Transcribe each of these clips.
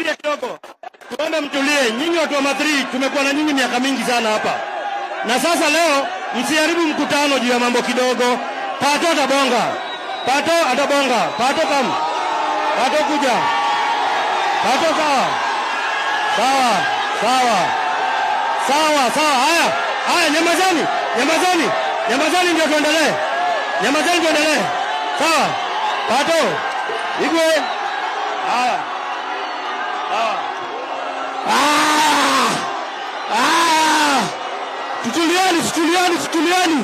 tuende kidogo, tuende mtulie. Nyinyi watu wa Madrid, tumekuwa na nyinyi miaka mingi sana hapa, na sasa leo msiharibu mkutano juu ya mambo kidogo. Pato atabonga, Pato atabonga, Pato kam, Pato kuja, Pato sawa, sawa, sawa, sawa, sawa. Haya, haya, nyamazani, nyamazani, nyamazani, ndio tuendelee, nyamazani, tuendelee. Sawa, Pato, Igwe, haya, sawa. Ah! Ah! Tutulieni, tutulieni, tutulieni.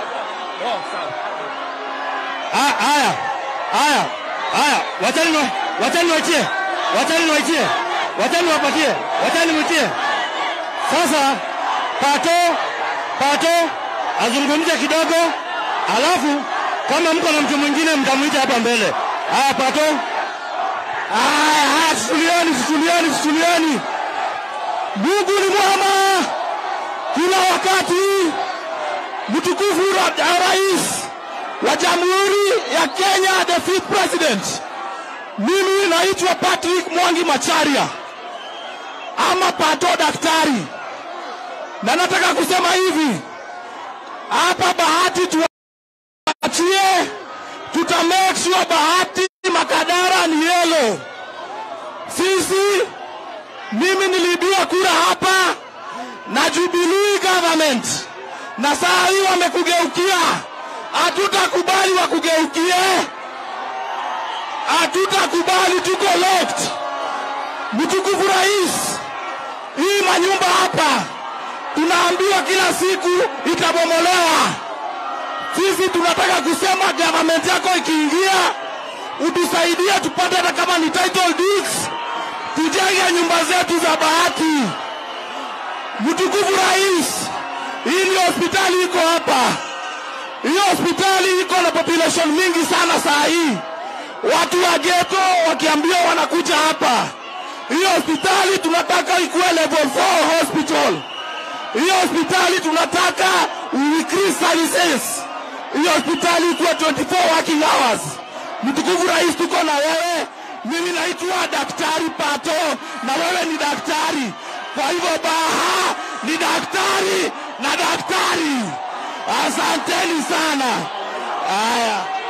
Ah, Haya, haya, haya, wachani wa- wachani waitie, wachani waitie, wachani wapatie, wachani mwitie. Sasa Pato, Pato azungumze kidogo, alafu kama mko na mtu mwingine mtamwita hapa mbele. Haya, Pato. Haya, haya, tutulieni, tutulieni, tutulieni. Mungu ni mwema kila wakati. Mtukufu ra- Rais wa Jamhuri ya Kenya, the fifth president. Mimi naitwa Patrick Mwangi Macharia ama Pato daktari, na nataka kusema hivi hapa, bahati tuachie, tuta make sure bahati Makadara ni yellow. Sisi mimi niliibiwa kura hapa na Jubilee government, na saa hii wamekugeukia. Hatutakubali wakugeukie, hatutakubali, tuko locked. Mtukufu Rais, hii manyumba hapa tunaambiwa kila siku itabomolewa. Sisi tunataka kusema government yako ikiingia, utusaidie tupate hata kama ni title deeds, tujenge nyumba zetu za bahati. Mtukufu Rais, hii ni hospitali iko hapa. Hiyo hospitali iko na population mingi sana saa hii, watu wa ghetto wakiambiwa wanakuja hapa. Hiyo hospitali tunataka ikuwe level 4 hospital. Hiyo hospitali tunataka increase services. Hiyo hospitali ikuwe 24 working hours. Mtukufu Rais, tuko na wewe. Mimi naitwa Daktari Pato na wewe ni daktari. Kwa hivyo Baha ni daktari na daktari. Asanteni sana. Haya.